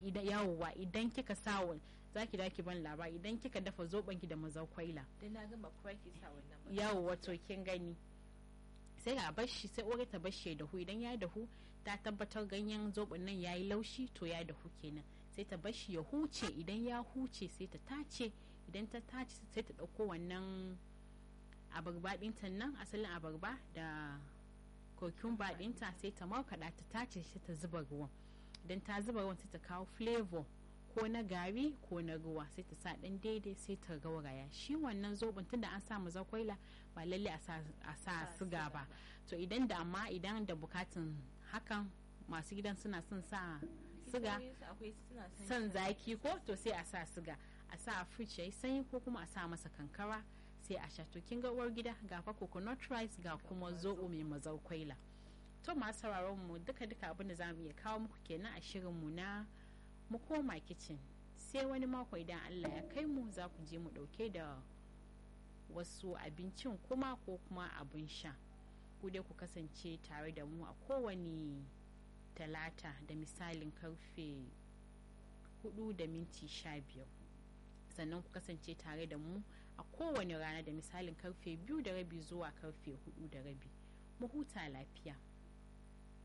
idan yawowa idan kika sa za ki daki ban labari idan kika dafa zoben ki da mazakwaila dan na gama kuma ki sa wannan ba yawowa to kin gani sai a bar shi sai uwar ta bar shi dahu idan ya dahu ta tabbatar ganyen zoben nan yayi laushi to ya dahu kenan sai ta bar shi ya huce idan ya huce sai ta tace idan ta tace sai ta dauko wannan abarba ɗinta nan asalin abarba da kokumba ɗinta sai ta markaɗa ta tace shi ta zuba ruwan idan ta zuba ruwan sai ta kawo flavor ko na gari ko na ruwa sai ta sa ɗan daidai sai ta gauraya shi wannan zoben tunda an sa zakwaila ba lalle a sa siga ba to idan da amma idan da bukatun hakan masu gidan suna son sa siga son zaki ko to sai a sa siga a sa a fridge yayi sanyi ko kuma a sa masa kankara sai a sha to kin ga uwar gida ga fa coconut rice ga kuma zobo mai mazarkwaila to masu sauraron mu duka duka abin da zamu iya kawo muku kenan a shirin mu na mu koma kitchen sai wani mako idan Allah ya kai mu za ku je mu dauke da wasu abincin kuma ko kuma abin sha ku dai ku kasance tare da mu a kowane talata da misalin karfe 4 da minti 15 sannan ku kasance tare da mu a kowane rana da misalin karfe biyu da rabi zuwa karfe hudu da rabi mu huta lafiya